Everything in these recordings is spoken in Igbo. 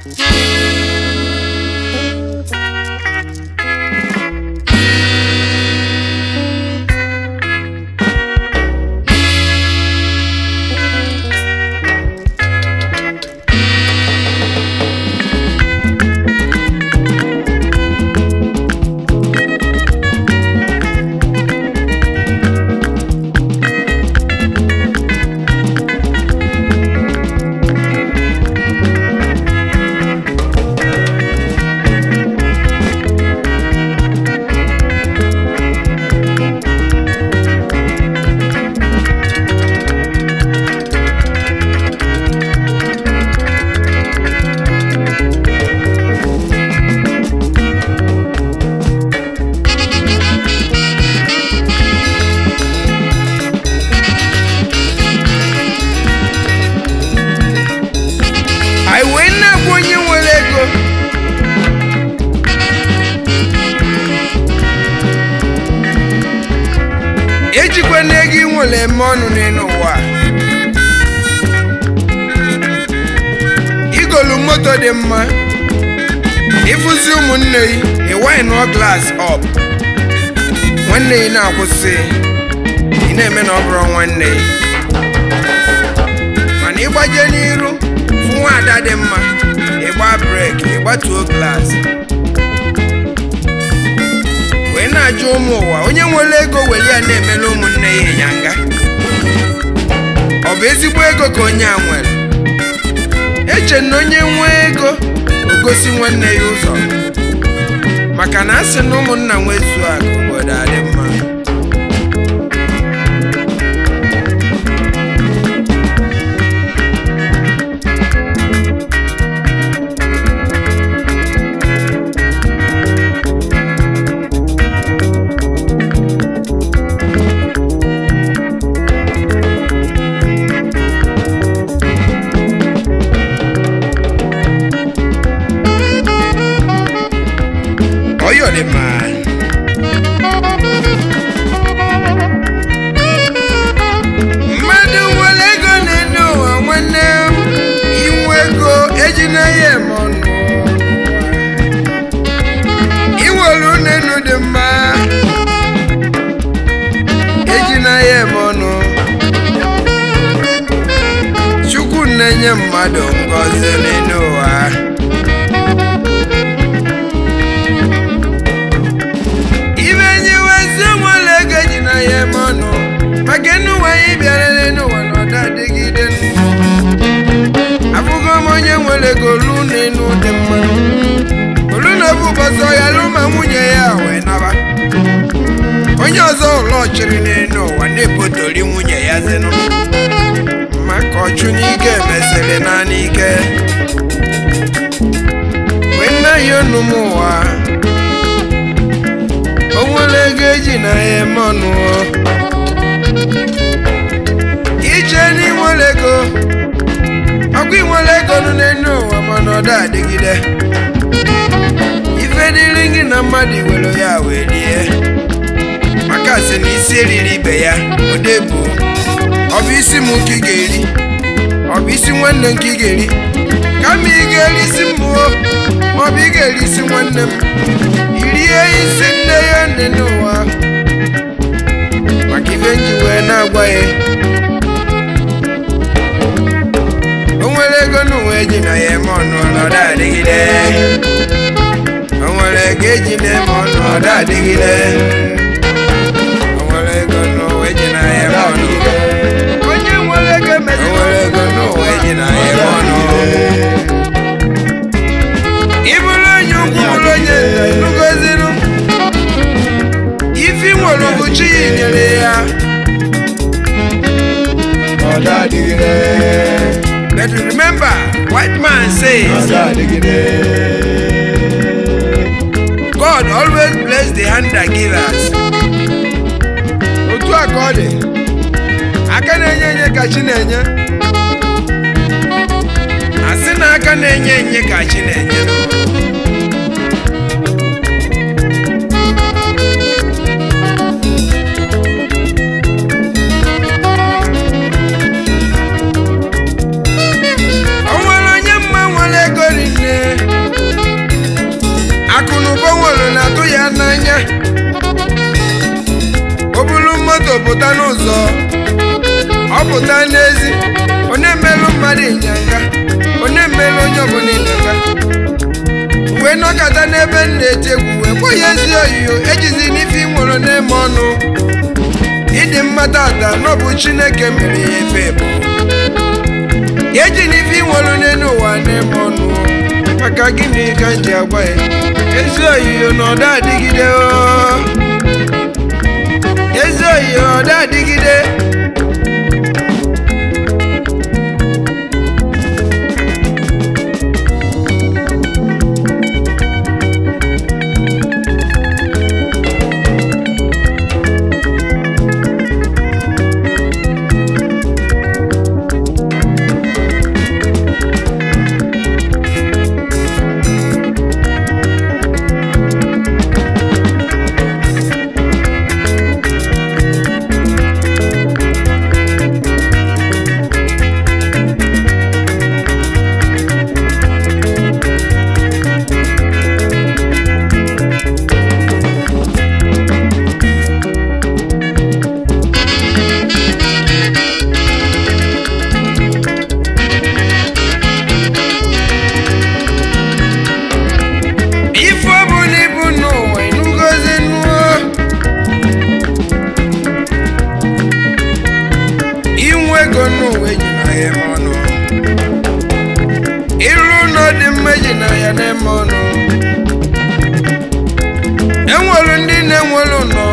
anyị wee na-agwa onye nwere ego ejikwa n'ego ị nwere eme ọnụ n'elu ụwa igolu moto dị mma ịfụzi ụmụnne gị ịwaịnụọ glas ọp nwanne gị na-akwụsị ị na-eme na ọ bụrụ nwanne gị mana ịgbaje n'iru fụ nwaada dị mma ịgba brek ịgbatuo glas wee na-ajụ ụmụ ụwa onye nwere ego were ya na-emela ụmụnne ya ịnyanga ọ bụ ezigbo ego ka onye a nwere eche na onye nwee ego o gosi nwanne ya ụzọ maka na a sị na ụmụnna nwezuo akụ obodo adị mma Oyo dị mma mmadụ nwere ego na-ene ụwa nwanne m inwe ego ejina ya eme ọnụ inwere unenu dị mma ejina ya eme ọnụ chukwu na-enye mmadụ ngọzi n'elu ụwa ibe nye wezi nwere ego ji na ya eme ọnụ maka n'ụwa anyị bịara n'ụwa na ọda adịgide afụgo m onye nwere ego lu n'enu dị mma olu na obu ụbọchị ọya lụ ma nwunye ya wee naba onye ọzọ ụlọ ọchịrị n'enu ụwa na-epotori nwunye ya zinụ maka ọchụ n'ike mesịrị naanị ike wee nna ya onu m ụwa o nwere ego eji na ya eme ọnụ ije n'inwere ego ọkwa inwere ego nụ n'elu ụwa mana ọ da adịgide ife dịrị gị na mmadụ were ya wee rie maka sị na isi eriri ibe ya odebu ọ bụ isi m ka ị ga-eri ọ bụ isi nwanne m ka ị ga-eri kama ị ga-eri isi mmụọ maọbụ ị ga-eri isi nwanne m irie isi nne ya nne n'ụwa maka ife nji wee na-agwa ya o nwere ego n'ụwa eji na ya eme ọnụ ọnọdụ adịgide o nwere ego eji na-eme ọnụ ọdụ adịgide o nwere ego n'ụwa eji na ya eme ọnụ onye nwere ego emezi o nwere ego n'ụwa eji na ya eme ọnụ ịbụrụ onye ukwu bụrụ onye nta nugoziru ifi nwere bụ chi ya nyere ya ọ̀dà àdìgídé but remember white man says ọ̀dà àdìgídé god always bless the hand that give us otu a ka ọ dị aka na-enye enye ka chi na-enye asị na aka na-enye enye ka chi na-enye o nwere onye mma nwere ego rinne ọ pụta n'ezi ọ na-emelụ mmadụ ịnyanga ọ na-emelụ onye ọbụla ịnyanga wee nọkọta n'ebe m na-eti egwu wee kpọ ya ezi oyiyo ejizi n'ife ị nwere n'ime ọnụ ịdị mma tata n'ọbụ chineke mere ya efe bụ eji n'ife ị nwere n'elu ụwa n'ime ọnụ maka gịnị ka m ji agwa ya ezi oyiyo na ọda adịgide oo. ezi oyiyo ọda adịgide ife ọbụla ibu n'ụwa ịnụgozi nụọ inwe ego n'ụwa eji na ya eme ọnụ ịrụ ụlọ dị mma eji na ya na-eme ọnụ enwere ndị na-enwere ụlọ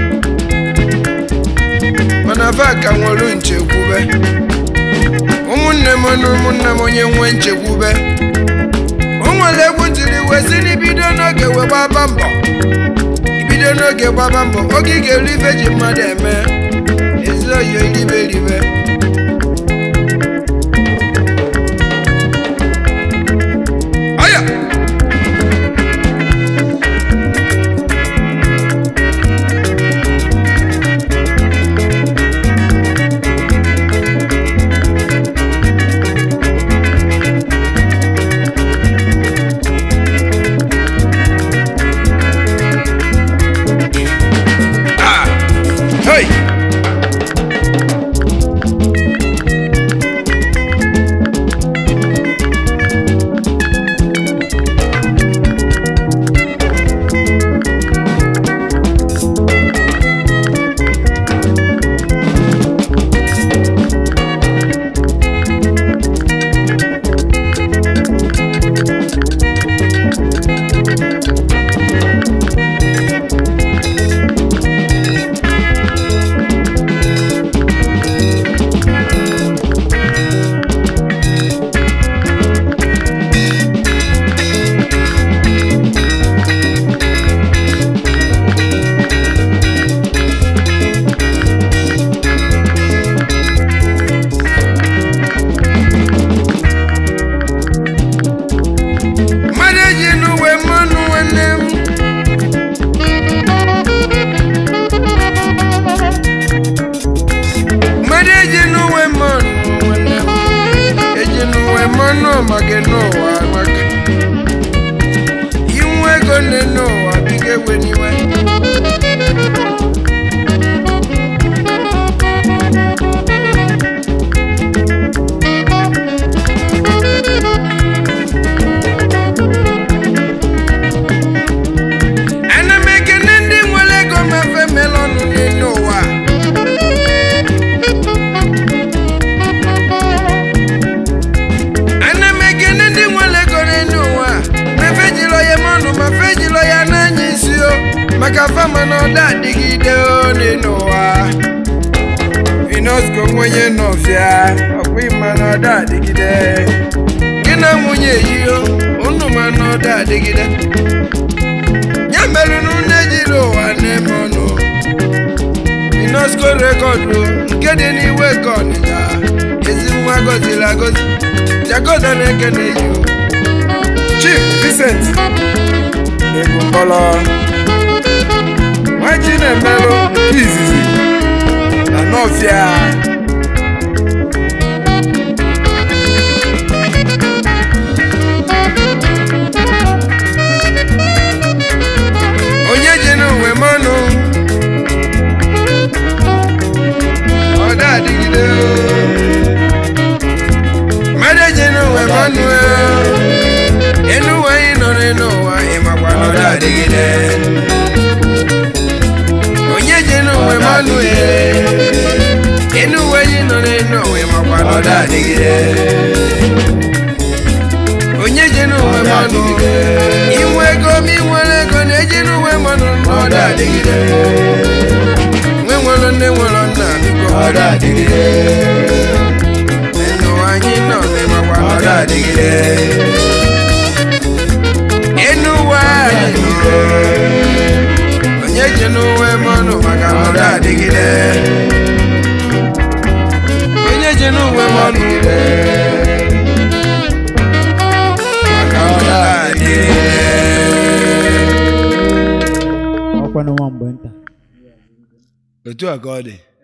mana fa ka nwere nchekwube ụmụnne m na ụmụnna m onye nwee nchekwube o nwere egwu tiri wee si n'ibido n'oge wee gbaba mbọ ibido n'oge gbaba mbọ oge ị ga-eri ife ji mmadụ eme ezi oyi eribe eribe ọya ah hey mmadụ eji n'uwe mmanụ nwanne m mmadụ eji n'uwe mmanụ nwanne m eji n'uwe mmanụ maka n'ụwa maka inwe ego nne n'ụwa biga ewe n'iwe ana m ekene ndị nwere ego ma fe melọnụ n'elu ụwa ana m ekene ndị nwere ego n'elu ụwa ma fe jiri ya mọnụ ma fe jiri ya n'anya isi o maka fama na ọda adịgide o n'elu ụwa vinosco nwenye nọfịa ọkwa ịma na ọda adịgide gị na nwunye eyiyo unu ma na ọda adịgide ya mere na unu ejiri ụwa na-eme ọnụ inosco rekọdụ nke dị n'iwe ka ọnịcha ezi nwa gọziri agọzi jagoda na-ekene yi chief vincent ebumbọlọ nwaji na-emerụ nke izizi na nọfịa onye ji n'uwe mmanụ ọ da adịgide ọda adịgide onye je n'uwe mmanụ inwe ego ma inwere ego na-eji n'uwe mmanụ ọda adịgide nwe nwere nne nwere nna biko ọda adịgide enu anyị nọ n'ịmakwa ọda adịgide enu ụwa anyị nọ onye je n'uwe mmanụ maka ọda adịgide onye je n'uwe mmanụ maka ọda adịgide ọkwa n'ọnwa mgbe nta otu a ka ọ dị